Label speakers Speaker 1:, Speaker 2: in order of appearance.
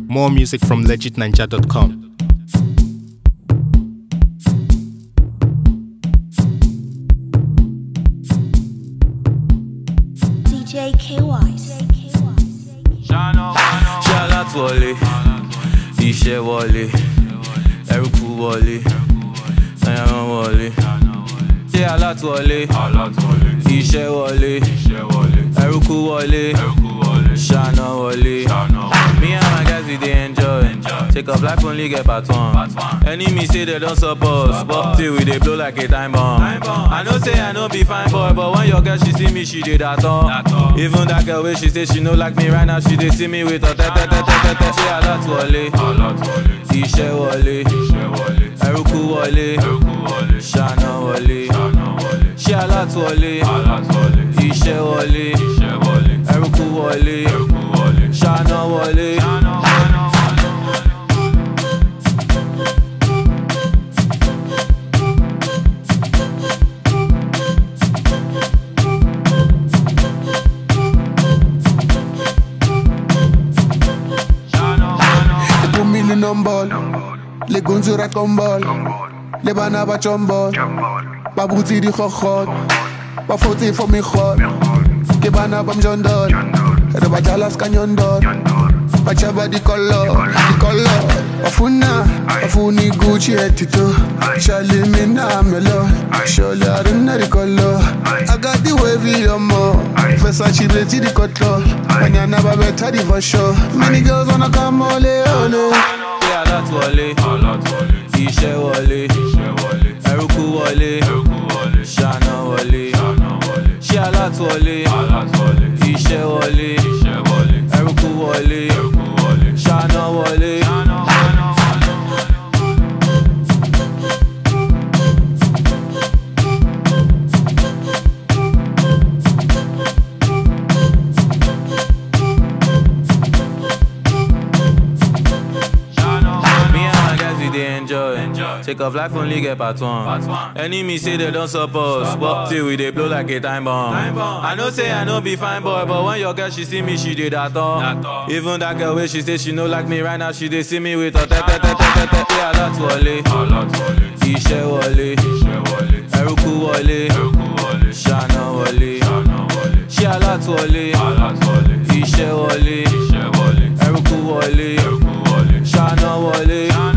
Speaker 1: More music from legitninja.com.
Speaker 2: DJ KY.
Speaker 3: ṣé alátúwọlé iṣẹ́ wọlé ẹrúkú wọlé ẹran wọlé ṣé alátúwọlé iṣẹ́ wọlé ẹrúkú wọlé ṣáná wọlé. Me and my guys we dey enjoy. Take up life only get part one. Enemy say they don't support, but till we dey blow like a time bomb. I know say I no be fine boy, but when your girl she see me, she dey that all. Even that girl wey she say she no like me right now, she dey see me with her tete tete tete. Ṣé alátúwọlé? Iṣẹ́ wọlé. Ẹrúkú wọlé. Ṣáná wọlé. Ṣé alátúwọlé? Iṣẹ́ wọlé. Ẹrúkú wọlé. Ṣáná wọlé.
Speaker 4: They put me in on ball. Les gonzes racontent ball. Les bana ba chombol. Ba bouti di khokhot. Ba foti for me khot. Ke bana bam jondol. Re ba jalas kanyondol. Ba chaba di color, di color. Afuna, afuni Gucci etito. Shali mina melo. Sholi aruna di color. I got the wavy yomo. Versace beti di cotlo. Banyana ba beta di for sure. Many girls wanna come ole ole.
Speaker 3: Ṣé alátúwọlé? Iṣẹ́ wọlé. Ẹrúkú wọlé. Ṣáná wọlé. Ṣé alátúwọlé? Iṣẹ́ wọlé. Ẹrúkú wọlé. Ṣáná wọlé. Me and my guys we dey enjoy. Take off life only get part one. Enemy say they don't support, but till we dey blow like a time bomb. I know say I no be fine boy, but when your girl she see me, she dey that all. Even that girl wey she say she no like me right now, she dey see me with her tete tete tete. Ṣé alátúwọlé? Iṣẹ́ wọlé. Ẹrúkú wọlé. Ṣáná wọlé. Ṣé alátúwọlé? Iṣẹ́ wọlé. Ẹrúkú wọlé. Ṣáná wọlé.